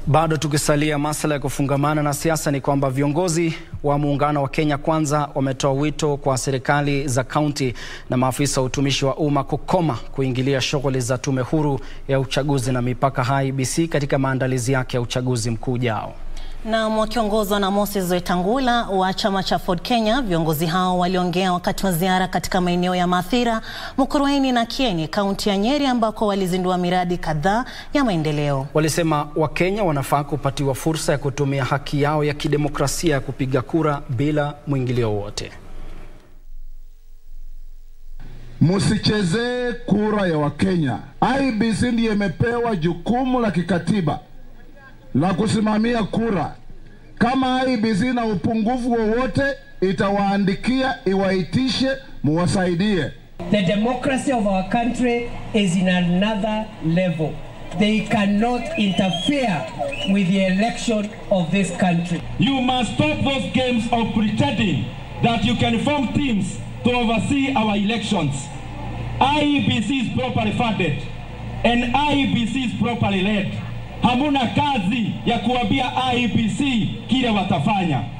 Bado tukisalia masuala ya kufungamana na siasa, ni kwamba viongozi wa muungano wa Kenya Kwanza wametoa wito kwa serikali za kaunti na maafisa wa utumishi wa umma kukoma kuingilia shughuli za tume huru ya uchaguzi na mipaka IEBC katika maandalizi yake ya uchaguzi mkuu ujao. Na wakiongozwa na Moses Wetangula wa chama cha Ford Kenya, viongozi hao waliongea wakati wa ziara katika maeneo ya Mathira, Mukurweini na Kieni, kaunti ya Nyeri, ambako walizindua miradi kadhaa ya maendeleo. Walisema Wakenya wanafaa kupatiwa fursa ya kutumia haki yao ya kidemokrasia ya kupiga kura bila mwingilio wowote. Musichezee kura ya Wakenya. IEBC ndiye imepewa jukumu la kikatiba la kusimamia kura. Kama IEBC na upungufu wowote, itawaandikia iwaitishe, muwasaidie. The democracy of our country is in another level. They cannot interfere with the election of this country. You must stop those games of pretending that you can form teams to oversee our elections. IEBC is properly funded and IEBC is properly led. Hamuna kazi ya kuambia IEBC kile watafanya.